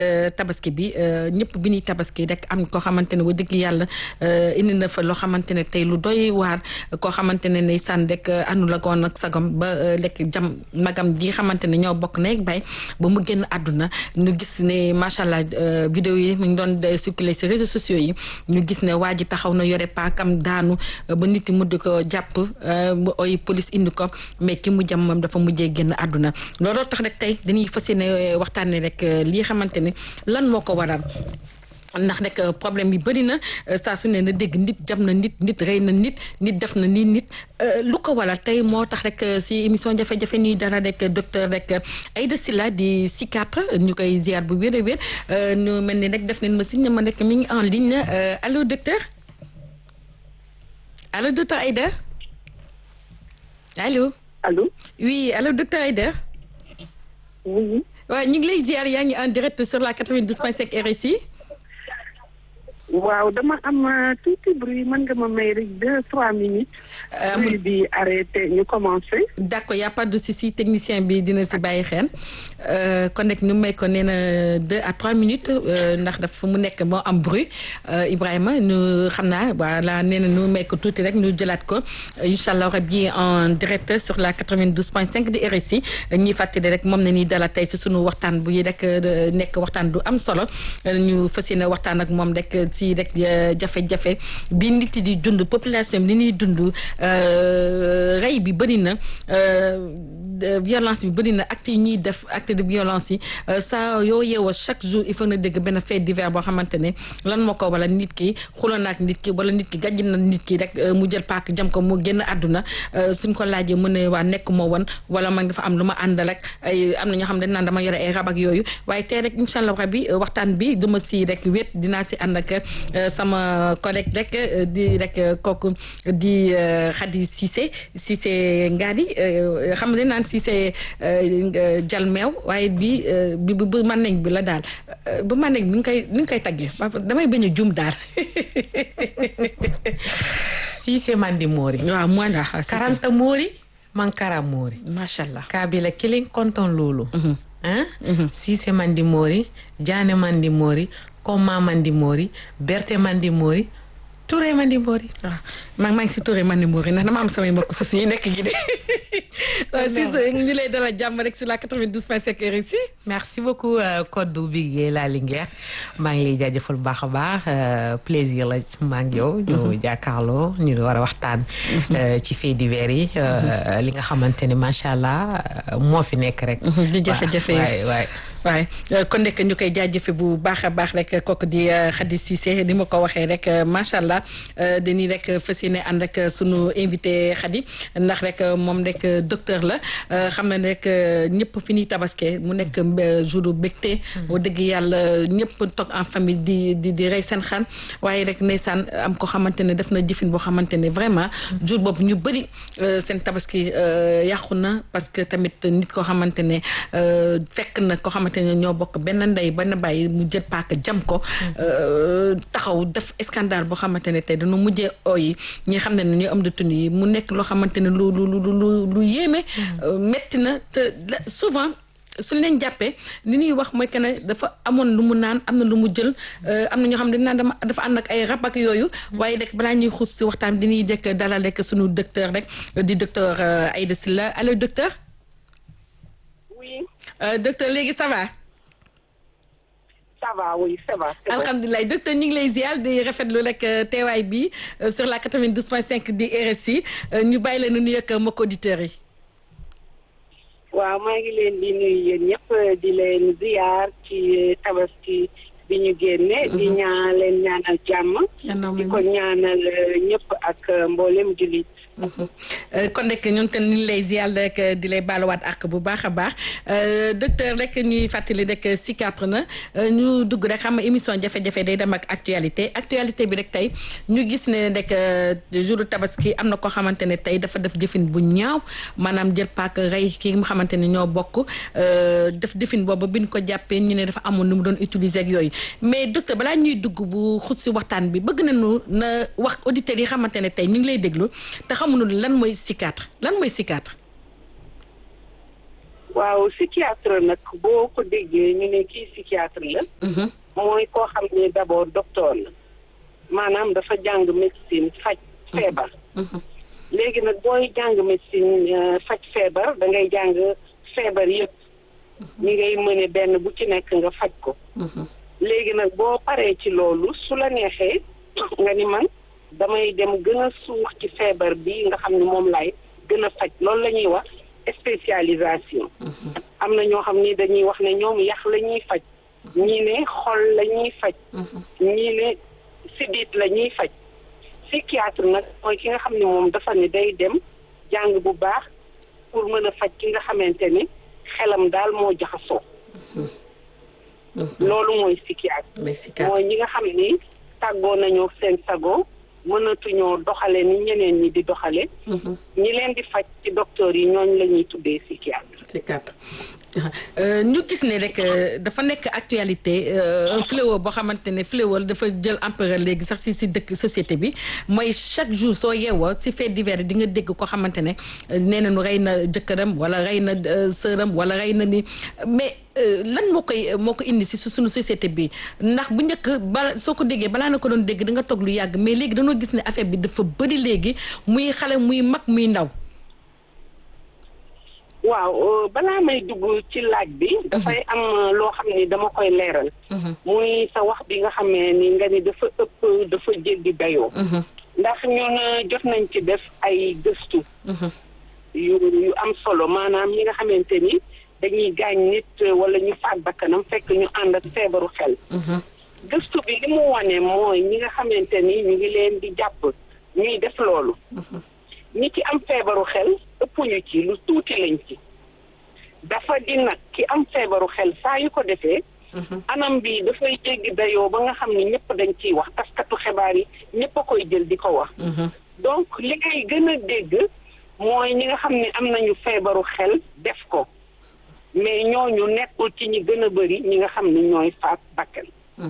tabaski bi ñëpp bi ñuy tabaski rek am koo xamante ne wa dëgg yàlla indi na fa loo xamante ne tey lu doy waar koo xamante ne ne sànn rek anu la goon ak sagam ba lekk jam magam ji xamante ne ñoo bokk neeg bay ba mu génn àdduna ñu gis ne macha allah vidéo yi mu ngi doon circuler ci réseaux sociaux yi ñu gis ne waa ji taxaw na yore paakam daanu ba nit yi mujj ko jàpp mu oy police indi ko mais ki mu jam moom dafa mujjee génn àdduna looloo tax rek tey dañuy fas yéene waxtaanee rek lii xamante ne lan moo ko waral ndax nag problème yi bëri na saa su ne na dégg nit jam na nit nit rey na nit nit def na nii nit lu ko waral tey moo tax rek si émission jafe-jafe ñuy dara rek docteur rek Aïda Sylla di psychiatre ñu koy ziar bu wér a wér ñu mel ni rek def nañ ma signe ma rek mi ngi en ligne allo docteur allo docteur Aïda allo. allo. oui allo docteur Aïda. oui. waaw ñu ngi lay ziar yaa ngi en direct sur la 92.5 RSI. waaw dama am tuuti bruit mën nga ma may rek deux trois minutes. bruit bi arrêté ñu commencé. d' accord y' a pas de souci technicien bi dina si bàyyi xel kon nag ñu may ko nee na deux à trois minutes ndax dafa mu nekk moo am bruit Ibrahima ñu xam naa voilà nee na ñu may ko tuuti rek ñu jëlaat ko incha allah rabi en direct sur la 92.5 di RSI ñuy fàttali rek moom na ni dala tey si sunu waxtaan bu yi rek nekk waxtaan du am solo ñu fas yéene waxtaan ak moom rek. si rek jafe-jafe bi nit di dund population bi li ñuy dund rey bi bëri na violence bi bëri na acte yi ñuy def acte de violence yi saa yoo yeewoo chaque jour il faut na dégg benn fait divers boo xamante ne lan moo ko wala nit ki xuloo na ak nit ki wala nit ki gàjj na nit ki rek mu jël paak jam ko mu génn àdduna suñ ko laajee mu ne waa nekk moo woon wala man dafa am lu ma àndal rek ay am na ñoo xam ne naan dama yore ay rab ak yooyu waaye tey rek incha allah rabi waxtaan bi duma si rek wét dinaa si ànd ak sama collègue rek di rek kooku di Khady Cissé Cissé Ngadi xam ne naan Cissé jal meew waaye bi bi bu mànneñ bi la daal bu mànneñ bi nga koy ni nga koy taggee damay bañ a jum daal Cissé mandi moori waaw moi la karanta moori mankara moori macha allah kabila kilin konton lulu hein Cissé mandi moori Diané mandi moori Koma mandi moori Berté mandi moori Touré mandi moori waaw maa maa ngi si Touré mandi moori ndax dama am samay mbokk su yi nekk gi de waaw si ñu lay dalal jàmm rek sur la 92.5 RSI merci beaucoup Kodou Bigué la Linguère maa ngi lay jaajëfal bu baax a baax plaisir la maa ngi yow ñu jàkkaarloo ñu war a waxtaan ci faits divers yi li nga xamante ne macha allah moo fi nekk rek di jafe-jafe waay waay waaye kon nekk ñu koy jaajëfe bu baax a baax rek kooku di Khady Cissé ni ma ko waxee rek macha allah dañuy rek fas yéene ànd ak sunu invité Khady ndax rek moom rek docteur la xam na rek ñëpp fi ñuy tabaske mu nekk jour bégte wax dëgg yàlla ñëpp toog en famille di di di rey seen xan waaye rek ndeysaan am ko xamante ne def na jëfin boo xamante ne vraiment jour boobu ñu bëri seen tabaski yàqu na parce que tamit nit koo xamante ne fekk na ko xamante ne ñoo bokk benn ndey benn bàyyi mu jël paaka jam ko taxaw def scandale boo xamante ne tey dañu mujjee ooyi ñi xam ne ne ñoo am de tun yi mu nekk loo xamante ne lu lu lu lu lu yéeme metti na te souvent suñ leen jàppee li ñuy wax mooy que ne dafa amoon lu mu naan am na lu mu jël am na ñoo xam ne naan dama dafa ànd ak ay rab ak yooyu waaye rek balaa ñuy xuus si waxtaan bi dañuy dekk dalal rek suñu docteur rek di docteur Aïda Sylla allo docteur oui. docteur léegi ça va. ça va oui ça va. alhamdulilah docteur ñu ngi lay ziar di rafetlu rek teewaay bi sur la 92.5 di RSI ñu bàyyi la nu nuyu ak mbokk auditeurs yi. waaw maa ngi leen di nuyu yéen ñëpp di leen ziar ci tabaski bi ñu génne. di ñaa leen ñaanal jàmm. di ko ñaanal ñëpp ak mboolem jullit. kon rek ñun te ni lay ziar rek di lay baaluwaat ak bu baax a baax docteur rek ñuy fàttali rek psychiatre na ñu dugg rek xam nga émission jafe-jafe day dem ak actualité actualité bi rek tey ñu gis ne rek jour tabaski am na koo xamante ne tey dafa def jëfin bu ñaaw maanaam jël paak rey ki nga xamante ne ñoo bokk def jëfin boobu bi ñu ko jàppee ñu ne dafa amoon nu mu doon utiliser ak yooyu mais docteur balaa ñuy dugg bu xut si waxtaan bi bëgg nañu na wax auditeurs yi xamante ne tey ñu ngi lay déglu te xamuñu lan mooy psychiatre lan mooy psychiatre. waaw psychiatre nag boo ko déggee ñu ne kii psychiatre la. mooy koo xam ne d'abord docteur la. maanaam dafa jàng médecine faj feebar. léegi nag booy jàng médecine faj feebar da ngay jàng feebar yëpp. ñi ngay mëne benn bu ci nekk nga faj ko. léegi nag boo paree ci loolu su la neexee nga ni man damay dem gën a suux ci feebar bi nga xam ne moom laay gën a faj loolu la ñuy wax spécialisation. am na ñoo xam ni dañuy wax ne ñoom yax la ñuy faj. ñii ne xol la ñuy faj. ñii ne sidit la ñuy faj. psychiatre nag mooy ki nga xam ne moom dafa ne day dem jàng bu baax pour mën a faj ki nga xamante ni xelam daal moo jaxasoo. loolu mooy psychiatre. mooy ñi nga xam ni tàggoo nañoo seen sago mënatuñoo doxale ni ñeneen ñi di doxale ñi leen di faj ci docteur yi ñooñ la ñuy tuddee psychiatre. psychiatre ñu gis ne rek dafa nekk actualité un fléau boo xamante ne fléau dafa jël empereur léegi sax si si dëkk société bi mooy chaque jour soo yeewoo si fait divers di nga dégg ko xamante ne nee nañu rey na jëkkëram wala rey na sëram wala rey na ni mais lan moo koy moo ko indi si suñu société bi ndax bu njëkk bala soo ko déggee balaa na ko doon dégg da nga toog lu yàgg mais léegi dañoo gis ne affaire bi dafa bëri léegi muy xale muy mag muy ndaw. waaw balaa may dugg ci laaj bi. dafay am loo xam ni dama koy leeral. muy sa wax bi nga xamee ni nga ni dafa ëpp dafa jéggi dayoo. ndax ñun jot nañ ci def ay gëstu. yu yu am solo maanaam ñi nga xamante ni dañuy gaañ nit wala ñu faat bakkanam fekk ñu ànd ak feebaru xel. gëstu bi li mu wane mooy ñi nga xamante ni ñu ngi leen di jàpp ñuy def loolu. ñi ci am feebaru xel ëppuñu ci lu tuuti lañ ci dafa di nag ki am feebaru xel saa yu ko defee anam bi dafay jéggi dayoo ba nga xam ni ñëpp dañ ciy wax taskatu xibaar yi ñëpp a koy jël di ko wax donc li ngay gën a dégg mooy ñi nga xam ne am nañu feebaru xel def ko mais ñooñu nekkul ci ñi gën a bëri ñi nga xam ni ñooy faat bakkan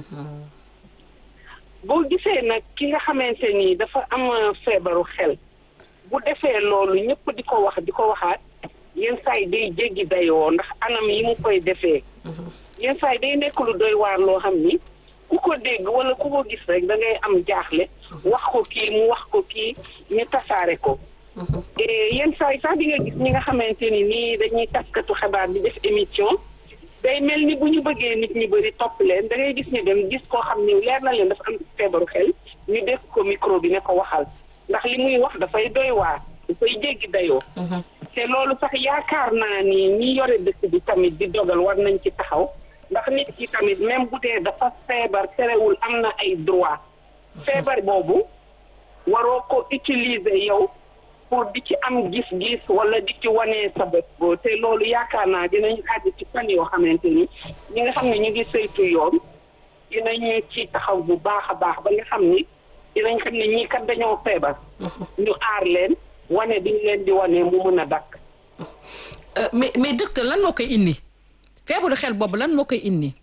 boo gisee nag ki nga xamante ni dafa am feebaru xel bu defee loolu ñëpp di ko wax di ko waxaat yenn saa yi day jéggi dayoo ndax anam yi mu koy defee yenn saa yi day nekk lu doy waar loo xam ni ku ko dégg wala ku ko gis rek da ngay am jaaxle wax ko kii mu wax ko kii ñu tasaare ko yenn saa yi sax di nga gis ñi nga xamante ni nii dañuy taskatu xabaar di def émission day mel ni bu ñu bëggee nit ñi bëri topp leen da ngay gis ñu dem gis koo xam ni leer na leen dafa am feebaru xel ñu dégg ko micro bi ne ko waxal ndax li muy wax dafay doy waar dafay jéggi dayoo te loolu sax yaakaar naa ni ñi yore dëkk bi tamit di dogal war nañ ci taxaw ndax nit ki tamit même bu dee dafa feebar terewul am na ay droit feebar boobu waroo ko utiliser yow pour di ci am gis-gis wala di ci wanee sa bopp te loolu yaakaar naa dinañ àgg ci fan yoo xamante ni ñi nga xam ne ñu ngi saytu yoon dinañu ci taxaw bu baax a baax ba nga xam ni dinañ xam ne ñii kat dañoo feebar. ñu aar leen wane bi ñu leen di wane mu mën a dakk mais mais dëkk lan moo koy indi feebaru xel boobu lan moo koy indi.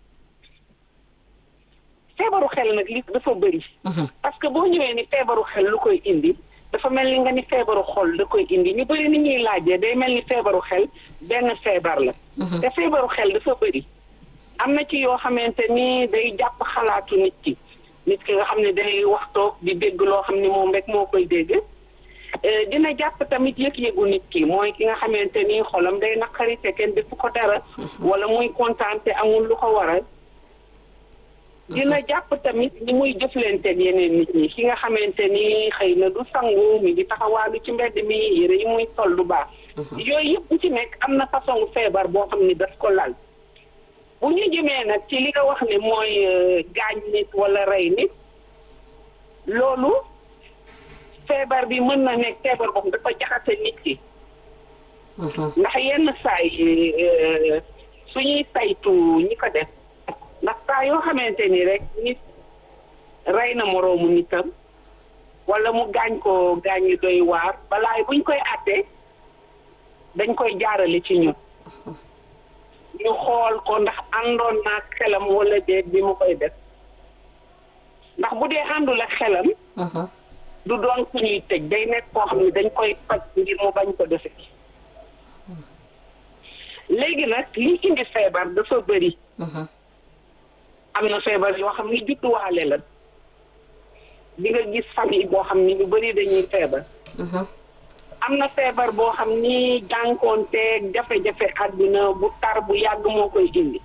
feebaru xel nag li dafa bëri. parce que boo ñëwee ni feebaru xel lu koy indi dafa mel ni nga ni feebaru xol da koy indi ñu bëri ni ñuy laajee day mel ni feebaru xel benn feebar la. te feebaru xel dafa bëri. am na ci yoo xamante ni day jàpp xalaatu nit ki. nit ki nga xam ne day waxtoog di dégg loo xam ne moom rek moo koy dégg dina jàpp tamit yëg-yëgu nit ki mooy ki nga xamante ni xolam day naqari te kenn defu ko dara wala muy kontaan te amul lu ko waral dina jàpp tamit ni muy jëflanteeg yeneen nit ñi ki nga xamante ni xëy na du sangu mi ngi taxawaalu ci mbedd mi yére yi muy sol du baax yooyu yëpp bu ci nekk am na façon feebar boo xam ni daf ko lal bu ñu jëmee nag ci li nga wax ne mooy gaañ nit wala rey nit loolu feebar bi mën na nekk feebar boobu dafa jaxase nit ki ndax yenn saa yi suñuy saytu ñi ko def ndax saa yoo xamante ni rek nit rey na moroomu nitam wala mu gaañ ko gaañ yu doy waar balaay buñ koy àttee dañ koy jaarale ci ñun ñu xool ko ndax àndoon naa xelam wala déet bi mu koy def ndax bu dee àndul ak xelam du doon ku ñuy tëj day nekk koo xam ne dañ koy faj ngir mu bañ ko defe léegi nag li indi feebar dafa bëri am na feebar yoo xam ni judduwaale la di nga gis famille boo xam ni ñu bëri dañuy feebar am na feebar boo xam ni jànkoonteeg jafe-jafe àdduna bu tar bu yàgg moo koy indi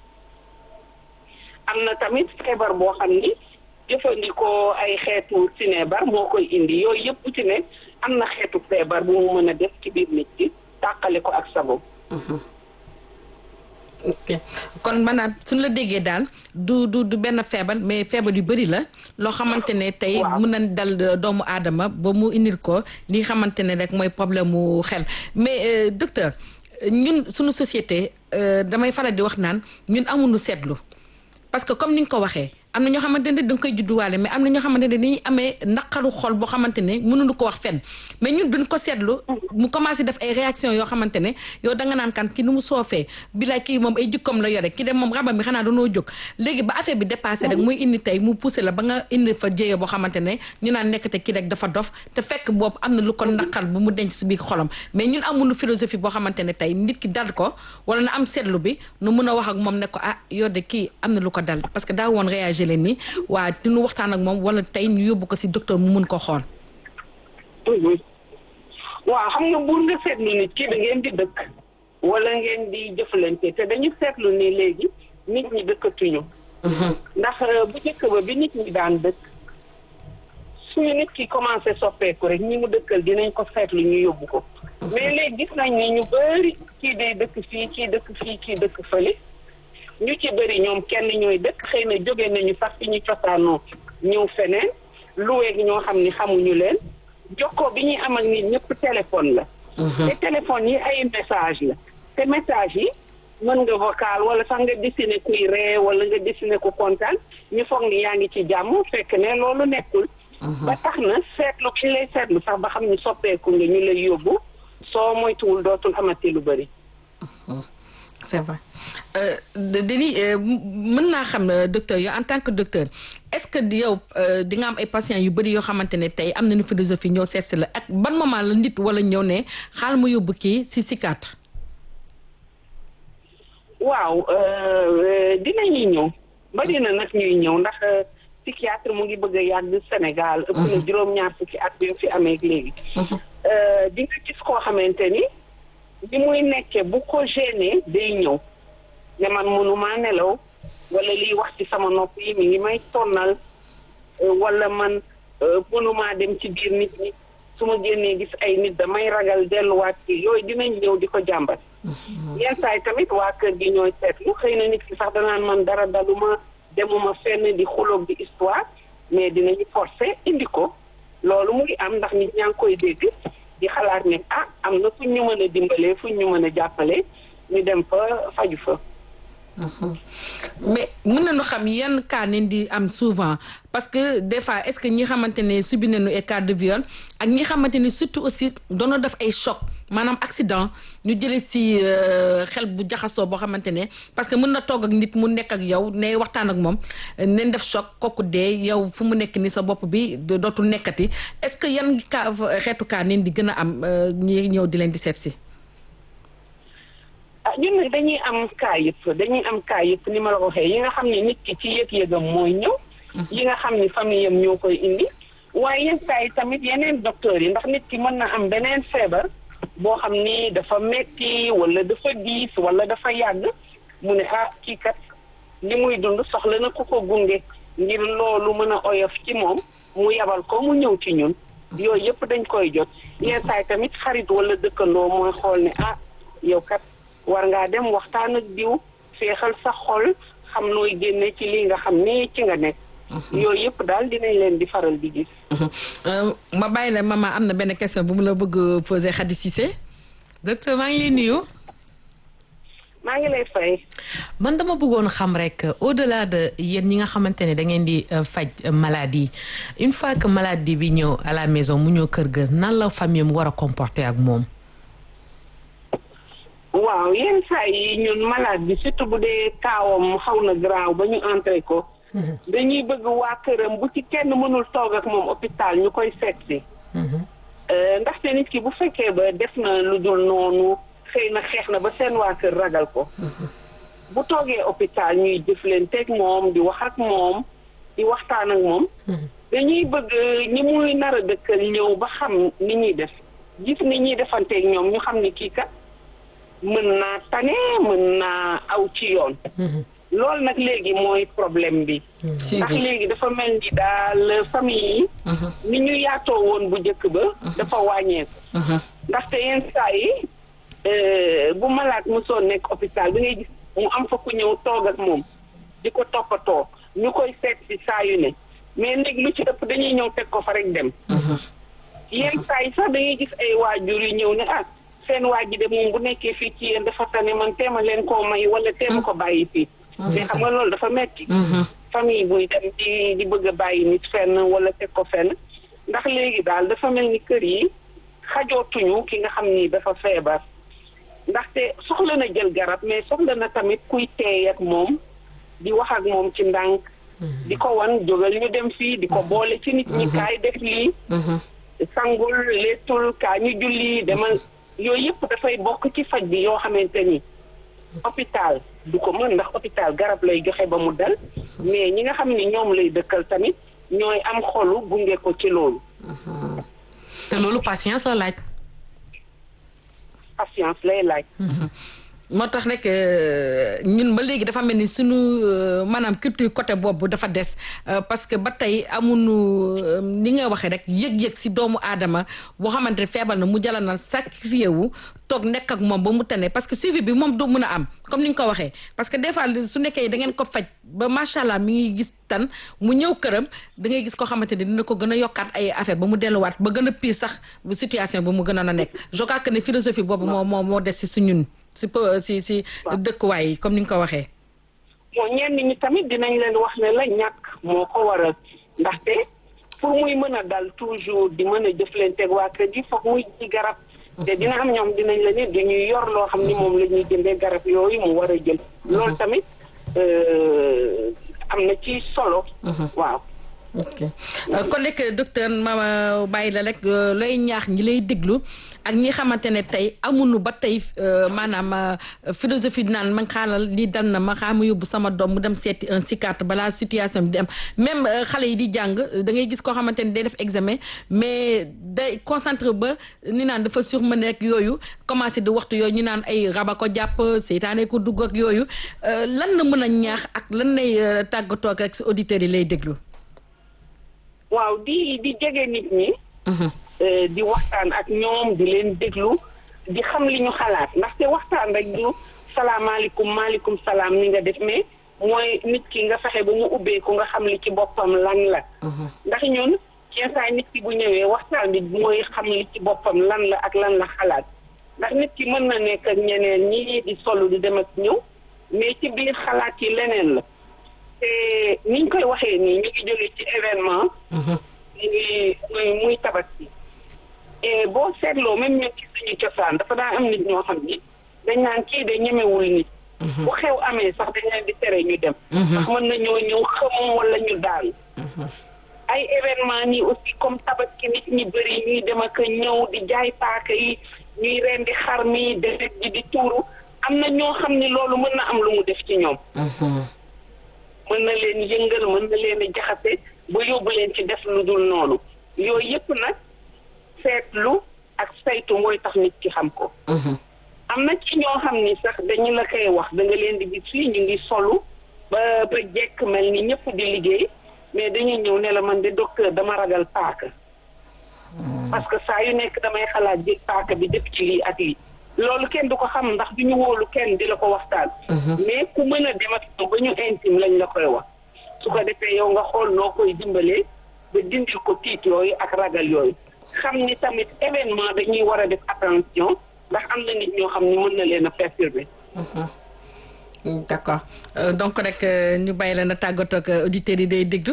am na tamit feebar boo xam ni jëfandikoo ay xeetu sinebar moo koy indi yooyu yëpp ci ne am na xeetu feebar bu mu mën a def ci biir nit ki tàqale ko ak sago ok kon maanaam suñu la déggee daal du du du benn feebar mais feebar yu bëri la loo xamante ne tey mën na dal doomu aadama ba mu indil ko li xamante ne rek mooy problème mu xel mais docteur ñun suñu société damay faral di wax naan ñun amuñu seetlu parce que comme ni nga ko waxee am na ñoo xamante ne da nga koy judduwaale mais am na ñoo xamante ne dañuy amee naqaru xol boo xamante ne mënuñu ko wax fenn mais ñun duñ ko seetlu mu commencé def ay réaction yoo xamante ne yow da nga naan kan ki nu mu soofee bilaay kii moom ay jikkoom la yore ki dem moom rabam bi xanaa dañoo jóg léegi ba affaire bi dépassé rek muy indi tey mu poussé la ba nga indi fa jéye boo xamante ne ñu naan nekkate kii rek dafa dof te fekk boobu am na lu ko naqar bu mu denc si biir xolam mais ñun amuñu philosophie boo xamante ne tey nit ki dal ko wala na am seetlu bi nu mun a wax ak moom ne ko ah yow de kii am na lu ko dal parce que daa woon réagir leen ni waa dinu waxtaan ak moom wala tey ñu yóbbu ko si docteur mu mun ko xool waaw xam nga buur nga seetlu nit ki da ngeen di dëkk wala ngeen di jëflante te dañu seetlu ni léegi nit ñi dëkkatuñu ndax bu njëkk ba bi nit ñi daan dëkk suñu nit ki commencé soppeeku rek ñi mu dëkkal dinañ ko seetlu ñu yóbbu ko mais léegi gis nañ ni ñu bëri kii day dëkk fii kii dëkk fii kii dëkk fële ñu ci bëri ñoom kenn ñooy dëkk xëy na jóge nañu sax fi ñu cosaanoo ñëw feneen luweeg ñoo xam ni xamuñu leen jokkoo bi ñuy am ak nit ñëpp téléphone la te téléphone yi ay message la te message yi mën nga vocal wala sax nga dessiné kuy ree wala nga dessiné ku kontaan ñu foog ni yaa ngi ci jàmm fekk ne loolu nekkul ba tax na seetlu ki lay seetlu sax ba xam ni soppeeku nga ñu lay yóbbu soo moytuwul dootul amati lu bëri c'est vrai Denis mën naa xam docteur yow en tant que docteur est-ce que yow di nga am ay patients yu bëri yoo xamante ne tey am nañu philosophie ñëw seet si la ak ban moment la nit wala ñëw ne xaal ma yóbbu kii si psychiatre. waaw dinañuy ñëw bari na nag ñuy ñëw ndax psychiatre mu ngi bëgg a yàgg Sénégal. ëpp na juróom-ñaar fukki at bi fi amee léegi. di nga gis koo xamante ni. bi muy nekkee bu ko gêné day ñëw ne man mënumaa nelaw wala liy wax ci sama nopp yi mi ngi may tonnal wala man mënumaa dem ci biir nit ñi su ma génnee gis ay nit damay ragal delluwaat ci yooyu dinañ ñëw di ko jàmbat yenn saay tamit waa kër gi ñooy seetlu xëy na nit ki sax danaan man dara daluma demuma fenn di xuloog di histoire mais dinañu forcer indi ko loolu mu ngi am ndax nit ñaa ngi koy dégg di xalaat ne ah am na fu ñu mën a dimbalee fu ñu mën a jàppale ñu dem fa faju fa. mais mën nañu xam yan cas nañ di am souvent parce que des fois est-ce que ñi xamante ne subi nañu ay cas de viol ak ñi xamante ne surtout aussi doona def ay choc maanaam accident ñu jëlee si xel bu jaxasoo boo xamante ne parce que mën na toog ak nit mu nekk ak yow ne waxtaan ak moom nañ def choc kooku dee yow fu mu nekk ni sa bopp bi dootul nekkati est-ce que yan cas xeetu cas nañ di gën a am ñi ñëw di leen di seet si. ah ñun nag dañuy am cas yëpp dañuy am cas yëpp ni ma la ko waxee yi nga xam ne nit ki ci yëg-yëgam mooy ñëw. yi nga xam ni famille am ñoo koy indi. waaye yenn saa yi tamit yeneen docteurs yi ndax nit ki mën na am beneen feebar boo xam ni dafa metti wala dafa diis wala dafa yàgg mu ne ah kii kat li muy dund soxla na ku ko gunge ngir loolu mën a oyof ci moom mu yabal ko mu ñëw ci ñun. yooyu yëpp dañ koy jot yenn saa yi tamit xarit wala dëkkandoo mooy xool ne ah yow kat. war ngaa dem waxtaan ak diw feexal sa xol xam nooy génne ci li nga xam ni ci nga nekk. yooyu yëpp daal dinañ leen di faral di gis. ma bàyyi la maman am na benn question bu mu la bëgg poser Khady Cissé. docteur maa ngi lay nuyu. maa ngi lay fay. man dama bëggoon xam rek au delà de yéen ñi nga xamante ne da ngeen di faj maladie une fois que maladie bi ñëw à la maison mu ñëw kër ga nan la famille mu war a comporter ak moom. waaw yenn saa yi ñun malade bi surtout bu dee kaawam xaw na graaw ba ñu entré ko. dañuy bëgg waa këram bu ci kenn mënul toog ak moom hôpital ñu koy seet si. ndaxte nit ki bu fekkee ba def na lu dul noonu xëy na xeex na ba seen waa kër ragal ko bu toogee hôpital ñuy jëflanteeg moom di wax ak moom di waxtaan ak moom dañuy bëgg ñi muy nar a dëkkal ñëw ba xam ni ñuy def gis ni ñuy defanteeg ñoom ñu xam ni kii kat mën naa tane mën naa aw ci yoon loolu nag léegi mooy problème bi ndax léegi dafa mel ni daal famille yi ni ñu yaatoo woon bu njëkk ba dafa wàññeeku ndaxte yenn saa yi bu malaat mosoon nekk hôpital da ngay gis mu am fa ku ñëw toog ak moom di ko toppatoo ñu koy seet si saa yu ne mais léegi lu ci ëpp dañuy ñëw teg ko fa rek dem yenn saa yi sax da ngay gis ay waajur yu ñëw ne ah seen waa ji de moom bu nekkee fii ci yéen dafa tane man teema leen koo may wala teema ko bàyyi fii mais xam nga loolu dafa metti famille buy dem di di bëgg a bàyyi nit fenn wala teg ko fenn ndax léegi daal dafa mel ni kër yi xajootuñu ki nga xam ni dafa feebar ndaxte soxla na jël garab mais soxla na tamit kuy teey ak moom di wax ak moom ci ndànk di ko wan jógal ñu dem fii di ko boole ci nit ñi kaay def lii sangul leetul kaa ñu julli demal yooyu yëpp dafay bokk ci faj bi yoo xamante ni hôpital du ko mën ndax hôpital garab lay joxe ba mu dal mais ñi nga xam ni ñoom lay dëkkal tamit ñooy am xolu gunge ko ci loolu te loolu patience la laaj patience lay laaj moo tax rek ñun ba léegi dafa mel ni suñu maanaam culture côté boobu dafa des parce que ba tey amuñu ni nga waxee rek yëg-yëg si doomu aadama boo xamante ne feebar na mu jala na sacrifié wu toog nekk ak moom ba mu tane parce que suivi bi moom du mun a am comme ni nga ko waxee parce que des fois su nekkee da ngeen ko faj ba macha allah mi ngi gis tan mu ñëw këram da ngay gis koo xamante ne dina ko gën a yokkaat ay affaire ba mu delluwaat ba gën a pire sax bu situation bi mu gën a na nekk je crois que ne philosophie boobu moo moo moo des si suñun si si si dëkkuwaay yi comme ni nga ko waxee. bon ñenn ñi tamit dinañ leen wax ne la ñàkk moo ko waral ndaxte pour muy mën a dal toujours di mën a jëflanteeg waa kër gi foog muy ji garab. te dina am ñoom dinañ la ne dañuy yor loo xam ni moom la ñuy jëndee garab yooyu mu war a jël. loolu tamit am na ci solo. waaw. ok kon rek docteur ma bàyyi la rek looy ñaax ñi lay déglu ak ñi xamante ne tey amuñu ba tey maanaam philosophie naan ma xaaral lii dal na ma xaar ma yóbbu sama doom mu dem seeti un psychiatre balaa situation bi di am même xale yi di jàng da ngay gis koo xamante ne day def examen mais day concentré ba ni naan dafa surmené rek yooyu commencé di waxtu yooyu ñu naan ay raba ko jàpp seytaane ko dugg ak yooyu lan la mën a ñaax ak lan lay tàggatoo ak rek si auditeurs yi lay déglu. waaw di di jege nit ñi. di waxtaan ak ñoom di leen déglu di xam li ñu xalaat ndaxte waxtaan rek du salaamaaleykum maaleykum salaam ni nga def mais mooy nit ki nga fexe ba mu ubbeeku nga xam li ci boppam lan la. ndax ñun yenn saa nit ki bu ñëwee waxtaan bi mooy xam li ci boppam lan la ak lan la xalaat ndax nit ki mën na nekk ak ñeneen ñi di solu di dem ak ñëw mais ci biir xalaat yi leneen la. te niñ koy waxee nii ñu ngi jóge ci événement. muy muy muy tabaski. et boo seetloo même ñun ci suñu cosaan dafa daan am nit ñoo xam ni dañ naan kii de ñemewul nit. bu xew amee sax dañ leen di tere ñu dem. ndax mën nañoo ñëw xëm wala ñu daal. ay événement nii aussi comme tabaski nit ñi bëri ñuy dem ak ñëw di jaay paaka yi ñuy rendi xar mi deret ji di tuuru am na ñoo xam ni loolu mën na am lu mu def ci ñoom. mën na leen yëngal mën na leen a jaxase ba yóbbu leen ci def lu dul noonu yooyu yëpp nag seetlu ak saytu mooy tax nit ki xam ko. am na ci ñoo xam ni sax dañu la koy wax da nga leen di gis fii ñu ngi solu ba ba jekk mel ni ñëpp di liggéey mais dañuy ñëw ne la man de docteur dama ragal paaka. parce que saa yu nekk damay xalaat jël paaka bi def ci lii ak lii. loolu kenn du ko xam ndax du ñu wóolu kenn di la ko waxtaan. mais ku mën a dem ak ba ñu intime lañ la koy wax. su ko defee yow nga xool noo koy dimbalee ba dindil ko tiit yooyu ak ragal yooyu. xam ni tamit événement dañuy war a def attention ndax am na nit ñoo xam ni mën na leen a perturber. d'accord donc rek ñu bàyyi la na tàggatoo ak auditeurs yi day déglu.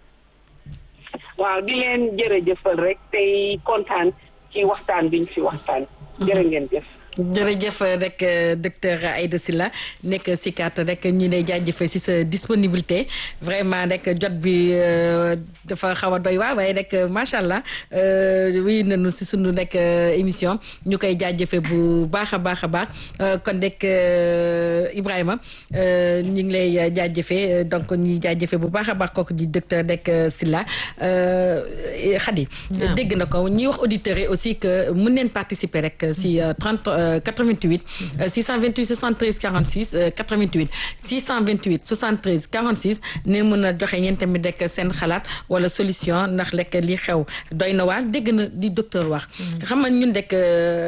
waaw di leen jërëjëfal rek tey kontaan ci waxtaan biñ fi waxtaan. jërë ngeen jëf. jërëjëf rek docteur Aïda Sylla nekk si kat rek ñu lay jaajëfee si sa disponibilité vraiment rek jot bi dafa xaw a doy waa waaye rek macha allah wuy nañu si sunu rek émission ñu koy jaajëfee bu baax a baax a baax kon rek Ibrahima ñu ngi lay jaajëfee donc ñuy jaajëfee bu baax a baax kooku di docteur rek Sylla Khady dégg na ko ñuy wax auditeurs yi aussi que mun neen participer rek si 30 88 628 73 46 88 628 73 46 ne mën a joxe ñeen tamit rek seen xalaat wala solution ndax rek li xew doy na waar dégg na li docteur wax xam nga ñun rek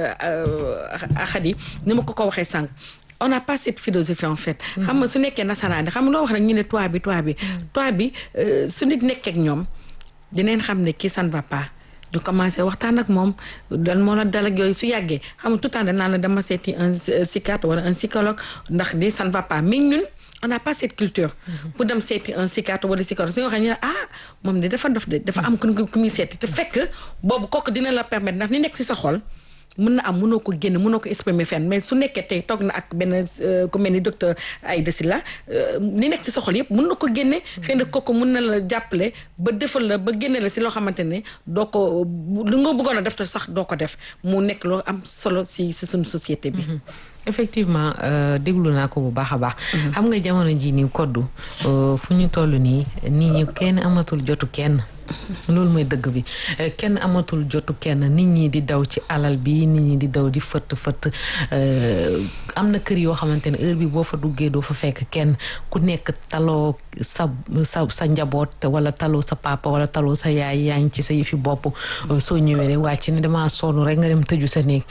Khady ni ma ko ko waxee sànq on n'a pas cette philosophie en fait xam nga su nekkee nasaraan xam nga loo wax rek ñu ne toi bi toi bi toi bi su nit nekkee ak ñoom dineen xam ne kii ça ne va pas ñu commencé waxtaan ak moom dan moo la dal ak yooyu su yàggee xam nga tout le temps danaa la dama seeti un psychiatre wala un psychologue ndax di ça ne va pas mais ñun on n'a pas cette culture pour dem seeti un psychiatre wala psychologue su nga xam ne ah moom de dafa dof de dafa am ku ku muy seeti te fekk boobu kooku dina la permettre ndax ni nekk ci sa xol mën na am mënoo ko génn mënoo ko exprimer fenn mais su nekkee tey toog na ak benn ku mel ni docteur Aïda Sylla li nekk ci sa xol yëpp mën na ko génne xëy na kooku mën na la jàppale ba defal la ba génne la ci loo xamante ne doo ko lu nga bëggoon a def te sax doo ko def mu nekk loo am solo ci ci suñu société bi effectivement déglu naa ko bu baax a baax xam nga jamono ji nii koddu fu ñu toll nii nit ñi kenn amatul jotu kenn loolu mooy dëgg bi kenn amatul jotu kenn nit ñi di daw ci alal bi nit ñi di daw di fëtt fëtt am na kër yoo xamante ne heure bi boo fa duggee doo fa fekk kenn ku nekk taloo sa sa sa njaboot wala taloo sa papa wala taloo sa yaay yaa ngi ci sa yëfi bopp soo ñëwee rek wàcc ne damaa sonn rek nga dem tëju sa néeg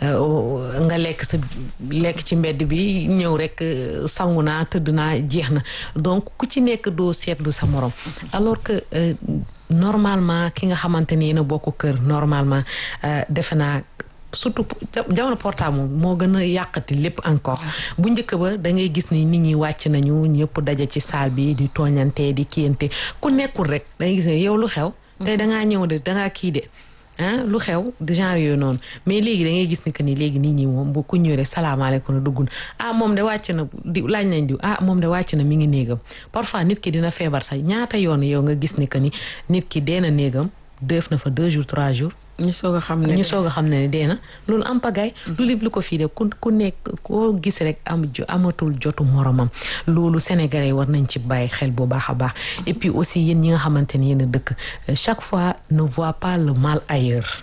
nga lekk sa lekk ci mbedd bi ñëw rek sangu naa tëdd naa jeex na donc ku ci nekk doo seetlu sa morom alors que normalement ki nga xamante ni yéen a bokk kër normalement defe naa surtout jamono portable moom moo gën a yàqati lépp encore bu njëkk ba da ngay gis ni nit ñi wàcc nañu ñëpp daje ci salle bi di tooñante di kiyante ku nekkul rek da ngay gis ne yow lu xew tey dangaa ñëw de dangaa kii de ah lu xew de genre yooyu noonu mais léegi da ngay gis ni que ni léegi nit ñi moom bu ku ñëwee rek salaamaaleykum na dugg ah moom de wàcc na di laaj nañ diw ah moom de wàcc na mi ngi néegam parfois nit ki dina feebar sax ñaata yoon yow nga gis ni que ni nit ki dee na néegam def na fa deux jours trois jours. ñu soog a xam ne ñu soog a xam ne dee na loolu am pagaay lu lépp lu ko fii de ku ku nekk koo gis rek am amatul jotu moromam loolu sénégalais war nañ ci bàyyi xel bu baax a baax et puis aussi yéen ñi nga xamante ne yéen a dëkk chaque fois ne voit pas le mal ailleurs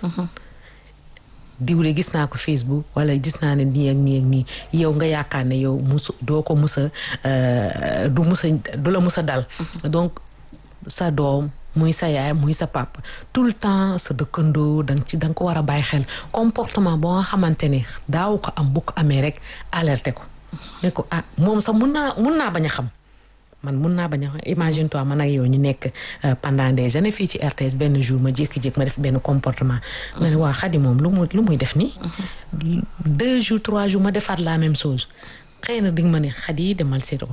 diwle gis naa ko Facebook wala gis naa ne nii ak nii ak nii yow nga yaakaar ne yow musu doo ko musa du musa du la musa dal donc sa doom muy sa yaay muy sa papa tout le temps sa dëkkandoo danga ci da nga ko war a bàyyi xel comportement boo nga xamante ne daaw ko am bu ko amee rek alerté ko ne ko ah moom sax mun naa mun naa bañ a xam man mun naa bañ a xam imagine toi man ak yow ñu nekk pendant des années fii ci RTS benn jour ma jékki-jékki ma def benn comportement ma ne waa Khady moom lu muy lu muy def nii deux jours trois jours ma defaat la même chose xëy na di nga ma ne Khady demal seet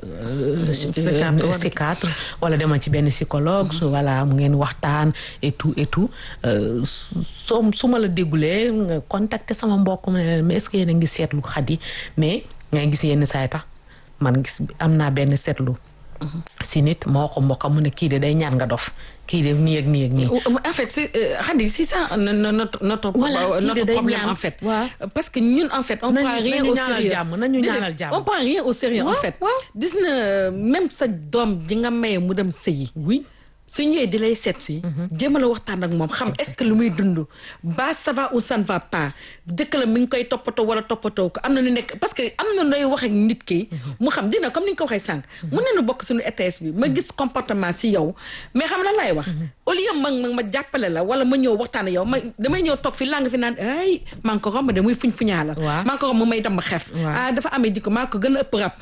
psychiatre wala demal ci benn psychologue voilà mu ngeen waxtaan et tout et tout soo su ma la déggulee nga contacter sama mbokk mais est-ce que yéen a ngi seetlu Khady mais ngay gis yenn saay tax man gis am naa benn seetlu si nit moo ko mbokk mu ne kii de day ñaan nga dof kii de nii ak nii ak nii. en fait c'est Khady c'est ça notre notre notre problème en fait. parce que ñun en fait. on prend rien au sérieux nañu ñaanal jàmm on prend rien au sérieux en fait. gis na même sa doom ji nga maye mu dem sëyi. oui su ñëwee di lay seet si. jéem a la waxtaan ak moom xam est-ce que lu muy dund. ba ça va ou ça ne va pas dëkk la mi ngi koy toppatoo wala toppatoo ko am na ñu nekk parce que am na nooy wax ak nit ki. mu xam dina comme ni nga ko waxee sànq. mun nañu bokk suñu ETS bi ma gis comportement si yow mais xam na laay wax. au lieu ma ma ma jàppale la wala ma ñëw waxtaan ak yow ma damay ñëw toog fi lang fi naan ay maa ngi ko romb de muy fuñ fuñaa la. maa ngi ko romb mu may dem xef. ah dafa amee jikko maa ko gën a ëpp rab wa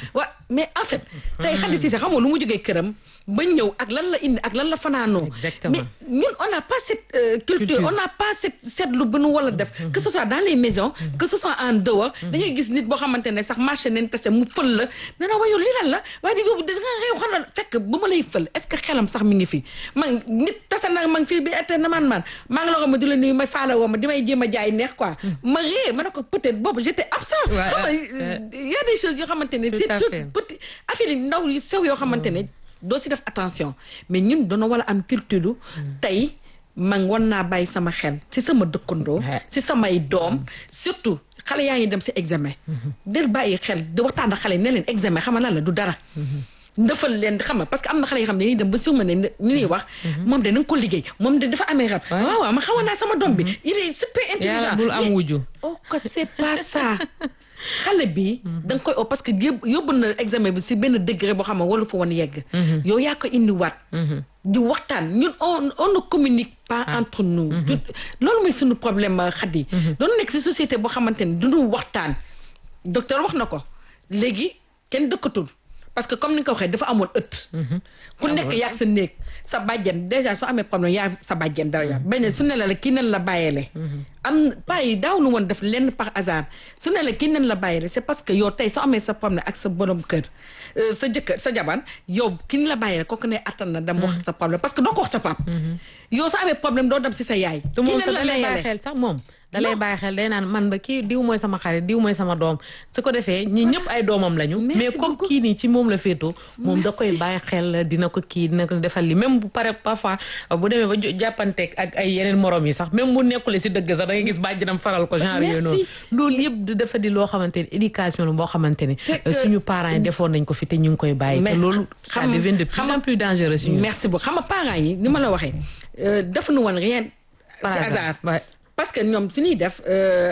mais en fait tey Khady Cissé xam nga lu mu jógee këram ba ñëw ak lan la indi ak lan la fanaanoo Exactement. mais ñun on n'a pas cette euh, culture, Culture. on n'a pas cette seetlu bu nu wala def que ce soit dans les maisons que ce soit en dehors da ngay gis nit boo xamante ne sax marché nañ tase mu fël la ne na wayo lii lan la waaye di yóbbu da nga réew xam na fekk bu ma lay fël est-ce que xelam sax mi ngi fi man nit tase na ma ngi fii bi ette na man man maa ngi la ko ma di la nuyu may faala woo ma di may jéem a jaay neex quoi ma ree ma ne ko peut-être boobu j'étais absent Ouais, xam nga ouais. y a des choses yoo xamante ne Tout c'est à tout fait. petit affaire yi ndaw yi sew yoo xamante ne doo si def attention mais ñun doona wala am culture tey man war naa bàyyi sama xel si sama dëkkandoo Ouais. si samay doom surtout xale yaa ngi dem si examen del bàyyi xel di waxtaan ak xale yi ne leen examen xam nga lan la du dara ndëfal leen xam nga parce que am na xale yoo xam ne dañuy dem ba surma ne ni ñuy wax moom de na nga ko liggéey moom de dafa amee rab Ouais. waaw waaw ma xawoon naa sama doom bi il est super intelligent yàlla bul am Mais- wujju oh que c'est pas ça xale bi da nga koy o parce que yób- yóbbu na examen bi si benn degré boo xam ne walu fa woon yegg yow yaa ko indiwaat di waxtaan ñun on on ne communique pas entre nous du loolu mooy suñu problème xadi doonu nekk si société boo xamante ne duñu waxtaan docteur wax na ko léegi kenn dëkkatul parce que comme ni nga ko waxee dafa amoon ëtt ku nekk yaag sa néeg sa bàjjen déjà soo amee problème yaa sa bàjjen daw yaa benn su ne la la kii nen la bàyyeele am pas yi daaw nu woon def lenn par hasard su ne la kii nen la bàyyeele c'est parce que yow tey soo amee sa problème ak sa borom kër euh, sa jëkkër sa jaban yow ki ni la bàyyeele kooku ne attan na dem wax sa problème parce que doo ko wax sa pap yow soo amee problème doo dem si sa yaay te kii moom nen sax la da lay bàyyi layele xel sax moom da lay bàyyi xel day naan man ba kii diw mooy sama xarit diw mooy sama doom su ko defee ñi ñëpp ay doomam lañu Merci mais comme beaucoup. kii nii ci moom la féetoo moom da koy Merci. bàyyi xel dina ko kii dina ko defal li même bu pare parfois bu demee ba jo- jàppanteeg ak ay yeneen morom yi sax même bu nekkule si dëgg sax da ngay gis bàjjanam faral ko genre yooyu noonu Merci. loolu yëpp di dafa di loo xamante ni éducation la boo xamante ni C'est que- suñu parents yi defoon nañ ko fi te ñu ngi koy bàyyi te Mais loolu ça xam- devient de plus xam- en plus dangereux si ñun merci beaucoup xam nga parents yi ni ma la waxee euh, defuñu woon rien Par si hasard, hasard ouais. parce que ñoom su ñuy def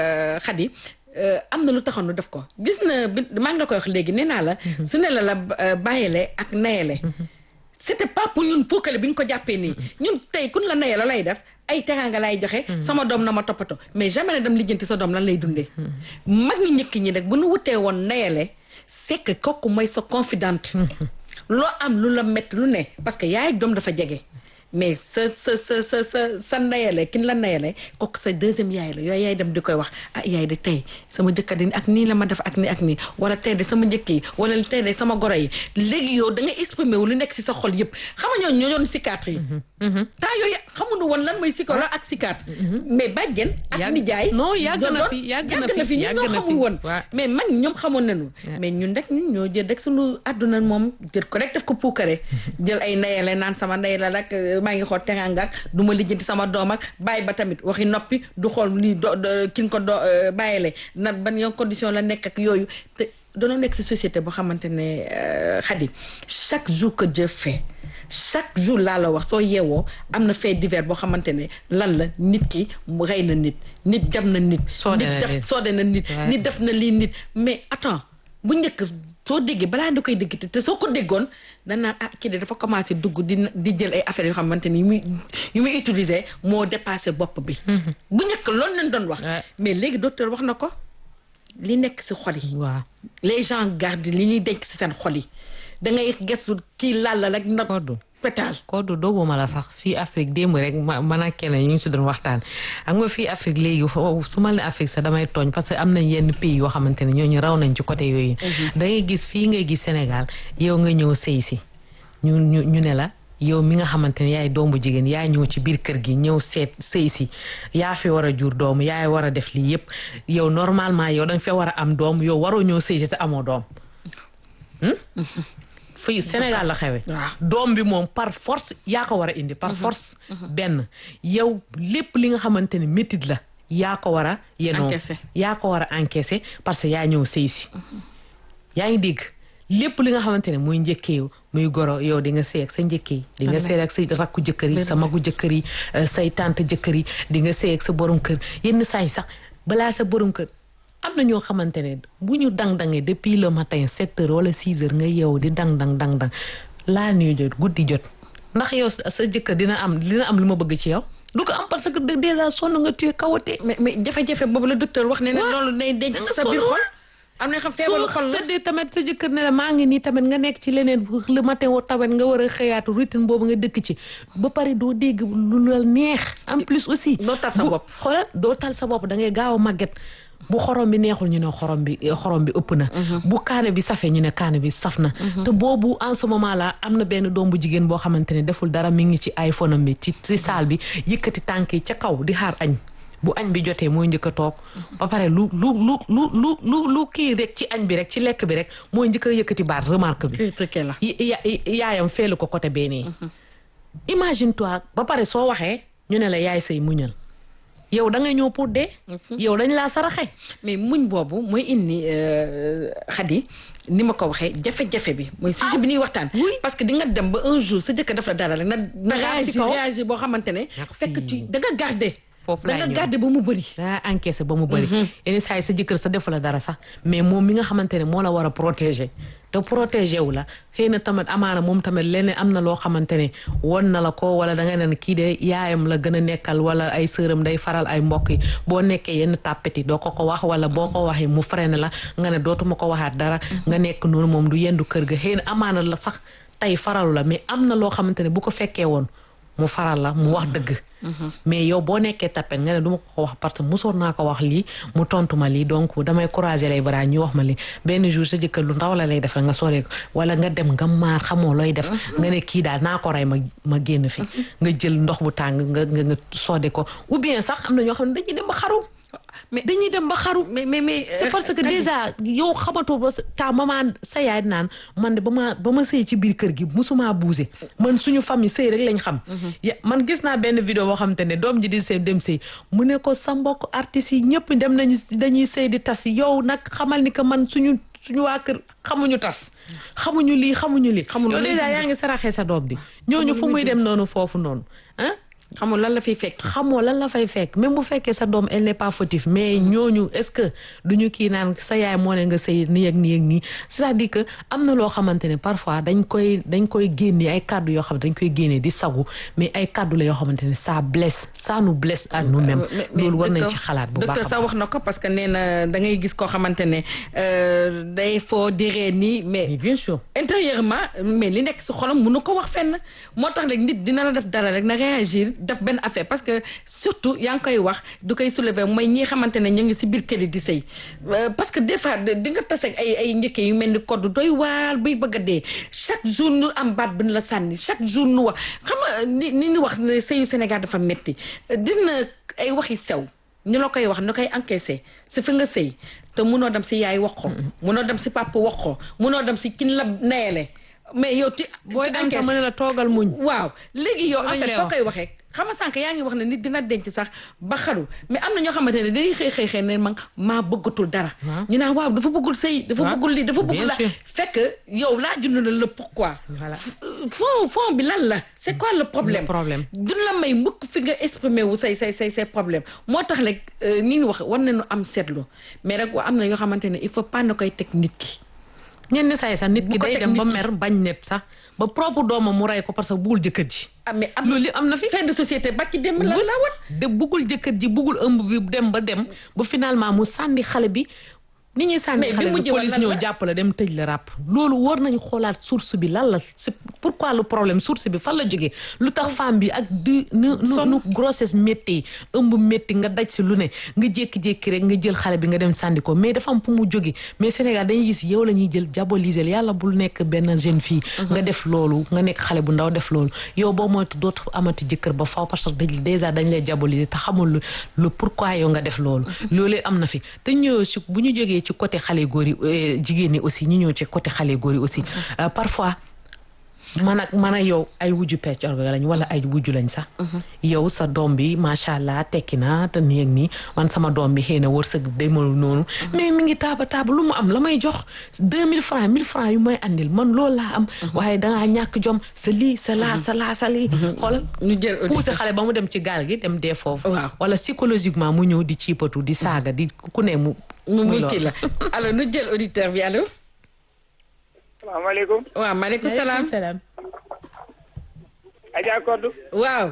xadi am na lu taxoon nu def ko gis na bi maa ngi la koy wax léegi nee naa la su ne la la euh, bàyyele ak nayele c'était pas pour ñun puukale bi ñu ko jàppee nii ñun tey kun la naye la lay def ay teraanga lay joxe sama doom na ma toppatoo mais jamais ne dem lijjanti sa doom lan lay dundee mag ñi ñëkk ñi nag bu nu wutee woon nayele c'est que kooku mooy sa confidente loo am lu la métti lu ne parce que yaay doom dafa jege mais sa sa sa sa sa sa ndeyale kin la ndeyale kooku sa deuxième yaay la yooyu yaay dem di koy wax ah yaay de tey sama jëkkër di ak nii la ma def ak nii ak nii wala tey de sama njëkk yi wala tey de sama goro yi léegi yow da nga exprimer wu lu nekk si sa xol yëpp xam nga ñoo ñoo doon psychiatre yi temps yooyu xamuñu woon lan mooy psychologue ak psychiatre mais bàjjen ak Yàgg- nijaay non, yàgg na doon- fi, yàgg na yàgg fi, ñun yàgg ñoo na xamul fi. woon Waaw. mais man ñoom xamoon nañu mais ñun rek ñun ñoo jël rek suñu àdduna moom jël ko rek def ko puukare jël ay ndeyale naan sama ndey la rek euh, maa ngi xool teranga ak du ma lijjanti sama doom ak bàyyi ba tamit waxi noppi du xool lii do do- ki nga ko do euh, bàyyile na ban yoon condition la nekk ak yooyu te doona nekk si société boo xamante ne euh, Khady chaque jour que Dieu fait chaque jour laa la wax soo yeewoo am na fait divers boo xamante ne lan la nit ki mu rey na nit nit jam na nit Soode nit na def nit. soode na nit Ouais. nit def na lii nit mais attends bu njëkk soo déggee balaa nga koy dégg te- te soo ko déggoon dañ naan ah kii de dafa commencé dugg di di jël ay affaires yoo xamante ni yu muy yu muy utiliser moo dépassé bopp bi. bu njëkk loolu lañ doon wax. Ouais. mais léegi docteur wax na ko li nekk si xol yi. waaw les gens gardent li ñuy denc si seen xol yi da ngay gëstu kii laal la rek nag. Koddu. pétale. Koddu doguma la sax fii Afrique démb rek ma man ak keneen ñu ngi si doon waxtaan xam nga fii Afrique léegi fo- su ma ne Afrique sax damay tooñ parce que am nañ yenn pays yoo xamante ne ñooñu raw nañ ci côté yooyu. da ngay gis fii ngay gis Sénégal yow nga ñëw sëy si ñu ñu ñu ne la yow mi nga xamante ne yaay doomu jigéen yaa ñëw ci biir kër gi ñëw seet sëy si yaa fi war a jur doom yaay war a def lii yépp yow normalement yow da nga fee war a am doom yow waroo ñëw sëy si te amoo doom. fii Sénégal la xewe waaw. doom bi moom par force yaa ko war a indi par force benn yow lépp li nga xamante ne métit la yaa ko war a yenoo Encaissé. yaa ko war a encaissé parce que yaa ñëw sëy si yaa ngi dégg lépp li nga xamante ne muy njëkkee muy goro yow di nga sëy ak sa njëkkee yi di nga sëy ak sa rakku jëkkër yi sa magu jëkkër yi euh, say tante jëkkër yi di nga sëy ak sa borom kër yenn saa yi sax balaa sa borom kër am na ñoo xamante ne bu ñu dang-dangee depuis le matin sept heures wala six heures nga yeewu di dang-dang dang-dang laa nuy jot guddi jot ndax yow sa sa jëkkër dina am dina am lu ma bëgg ci yow du ko am parce que déjà sonn nga tuye kawate mais mais jafe-jafe boobu la docteur wax ne ne loolu day denc da nga sa biir sonn. xol. am na xam feebaru xol soo la tëddee tamit sa jëkkër ne la maa ngi nii tamit nga nekk ci leneen bu le matin woo tamit nga war a xëyaatu routine boobu nga dëkk ci ba pare doo dégg lu la neex en plus aussi Doo tal sa bu- bopp. xoolal doo tal sa bopp da ngay gaaw a màgget bu xorom bi neexul ñu ne xorom bi xorom bi ëpp na bu kaane bi safee ñu ne kaane bi saf na te boobu en ce moment là am na benn doom bu jigéen boo xamante ne deful dara mi ngi ci iPhone am bi ci ci salle bi yëkkati tànk yi ca kaw di xaar añ bu añ bi jotee mooy njëkk a toog ba pare lu lu lu lu lu lu lu kii rek ci añ bi rek ci lekk bi rek mooy njëkk a yëkkati baat remarque bi critiqué la y- ya- yaayam feelu ko côté benee imagine toi ba pare soo waxee ñu ne la yaay say muñal yow da ngay ñëw pour dee yow dañ laa saraxe mais muñ boobu mooy indi xadi ni ma ko waxee jafe-jafe bi mooy sujet bi ñuy waxtaan parce que di nga dem ba un jour sa jëkkër daf la dara rek na na Nga ci réagir kaw. réagir boo xamante ne Merci. fekk ci da nga garder Foofu da laay nga ñëw. garder ba mu bëri daa encaissé ba mu bëri yenn saa yi sa jëkkër sa defu la dara sax mais moom mi nga xamante ne moo la war a protéger te protéger wu la xëy na tamit amaana moom tamit leneen am na loo xamante ne won na la ko wala da nga naan kii de yaayam la gën a nekkal wala ay sëram day faral ay mbokk yi boo nekkee yenn tàppet yi doo ko ko wax wala boo ko waxee mu freiné la nga ne dootuma ko waxaat dara nga nekk noonu moom du yendu kër ga xëy na amaana la sax tey faralu la mais am na loo xamante ne bu ko fekkee woon mu faral la mu wax dëgg mais yow boo nekkee tappet nga ne du ma ko wax parce que mosoon naa ko wax lii mu tontu ma lii donc damay croiser les bras ñu wax ma lii benn jour sa jëkkër lu ndaw la lay def rek nga soree ko wala nga dem nga maar xamoo looy def nga ne kii daal naa ko rey ma ma génn fi nga jël ndox bu tàng nga nga nga soode ko ou bien sax am na ñoo xam ne dañuy dem ba xaru mais dañuy dem ba xaru mais mais mais c'est parce que déjà yow xamatoo ba sa- ta maman sa yaay naan man de ba ma ba ma sëy ci biir kër gi musuma bougé man suñu famille sëy rek lañ xam ya man gis naa benn vidéo boo xam te ne doom ji di sëy dem sëy mu ne ko sa mbokk artistes yi ñëpp dem nañu dañuy sëy di tas yow nag xamal ni que man suñu suñu waa kër xamuñu tas xamuñu lii xamuñu lii Xamuñu yow luy déjà dund. yaa ngi saraxee sa doom di ñooñu fu muy dem noonu foofu noonu ah xamul lan la fiy fekk xamoo lan la fay fekk même bu fekkee sa doom elle n'est pas fautif mais ñooñu est-ce que duñu kii naan sa yaay moo ne nga sëy nii ak nii ak nii c'est-à-dire que am na loo xamante ne parfois dañ koy dañ koy génne ay kàddu yoo xam ne dañ koy génne di sagu mais ay kàddu la yoo xamante ne ça blesse ça nous blesse à nous-mêmes mais- mais loolu war nañ docteur- ci xalaat bu baax docteur a sax wax na ko parce que nee na da ngay gis koo xamante ne euh, day foo diree nii mais mais bien sûr intérieurement mais li nekk si xolam mënu ko wax fenn moo tax rek nit dina la def dara rek na réagir def benn affaire parce que surtout yaa ngi koy wax du koy soulever mooy ñi xamante ne ñu ngi si biir kër yi di sëy Euh, parce que des fois de- di nga tase ak ay ay njëkke yu mel ni code doy waal bay bëgg a dee chaque jour nu am baat bi nu la sànni chaque jour nu wax xam nga ni ni ñu wax ne sëyu Sénégal dafa metti dina ay waxi sew ñu la koy wax ñu koy encaissé si fi nga sëy te munoo dem si yaay wax ko munoo dem si papa wax ko munoo dem si kin la nayele mais yow ti booy ti dem encaisse- sax ma ne la toogal muñ waaw léegi yow en Loolu lañ fait lay foo wax. koy waxee xam nga sànq yaa ngi wax ne nit dina denc sax ba xaru mais am na ñoo xamante ne dañuy xëy xëy xëy ne man maa bëggatul dara Waaw. ñu naan waaw dafa bëggul sëy dafa Waaw. bëggul lii dafa bëggul Bien la sûr. fekk yow laa jund na la pourquoi Voilà. fond fond bi lan la c'est quoi le problème Le problème. duñ la may mukk fi nga exprimer wu say say say say problème moo tax rek euh, ni ñu wax war nañu am seetlu mais rek am na yoo xamante ne il faut pas na koy teg nit ki ñenn saa yi sax nit Bu ki ko day teg dem ba nit ki. mer bañ net sax ba propre doomam mu rey ko parce que buggul jëkkër ji ah mais am loolu li am na fi fin de société ba ci dem la la wat de buggul jëkkër ji buggul ëmb bi dem ba dem ba finalement mu sànni xale bi ni ñuy sànni Mais bi xale bi mujj woon police lan ñëw la? jàpp la dem tëj la ràpp loolu war nañu xoolaat source bi lan la c'est pourquoi le problème source bi fan la jógee lu tax femme bi ak du nu nu nu grossesse métti ëmb métti nga daj si lu ne nga jékki-jékki rek nga jël xale bi nga dem sànni ko mais dafa am fu mu jóge mais Sénégal dañuy gis yow la ñuy jël diaboliser la yàlla bul nekk benn jeune fille nga def loolu nga nekk xale bu ndaw def loolu yow boo moytu dootu amati jëkkër ba faw parce que dañ déjà dañ lay diaboliser te xamul lu lu pourquoi yow nga def loolu loolu am na fi te ñëw si bu ñu jógee ci côté xale góor yi euh, jigéen ñi aussi ñu ñëw ci côté xale góor yi aussi Euh, parfois man ak man ak yow ay wujju peccor ga lañ wala ay wujju lañ sax yow sa doom bi macha allah tekki na te nii ak nii man sama doom bi xëy na wërsëg demul noonu mais mi ngi taaba taaba lu mu am la may jox deux mille francs mille francs yu may andil man loolu laa am waaye dangaa ñàkk jom sa lii sa laa sa laa sa lii xoolal ñu jël poussé xale ba mu dem ci gaal gi dem dee foofu Waaw. wala psychologiquement mu ñëw di ciipatu di saaga di ku ne mu mu muy muy kii loolu. la alors nu jël auditeur bi allo salaamaaleykum waaw maaleykum salaam salaam Adja Kodou waaw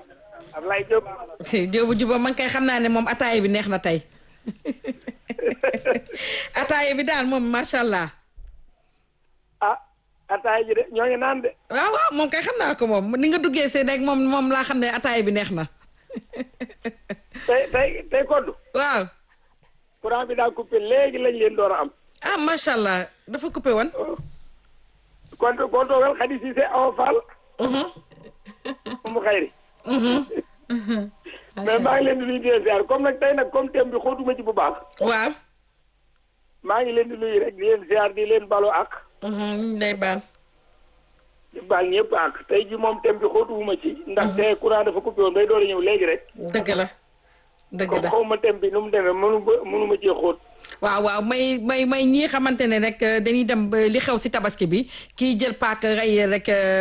Ablaye Diop Jóobu juba man kay xam naa ne moom ataaya bi neex na tey ataaya bi daal moom macha allah. ah ataaya ji de ñoo ngi naan de. waaw waaw moom kay xam naa ko moom ni nga duggee seen rek moom moom laa xam ne ataaya bi neex na. tey tey tey koddu. waaw. courant bi daa coupé léegi lañ leen door a am. ah macha allah dafa coupé woon. kon kon toogal Khady Cissé Awa Fall. mu xayri. mais maa ngi leen di nuyu di leen ziar comme nag tey nag comme thème bi xóotuma ci bu baax. waaw. maa ngi leen di nuyu rek di leen ziar di leen balu ak. day baal. di baal ñëpp ak tey ji moom thème bi xóotuwuma ci. ndax te courant dafa coupé woon bay door a ñëw léegi rek. dëgg la. dëgg la comme xaw ma thème bi nu mu demee mënu ma mënu ma cee xóot. waaw waaw may may may ñii xamante ne rek dañuy dem ba li xew si tabaski bi kii jël paak rey rek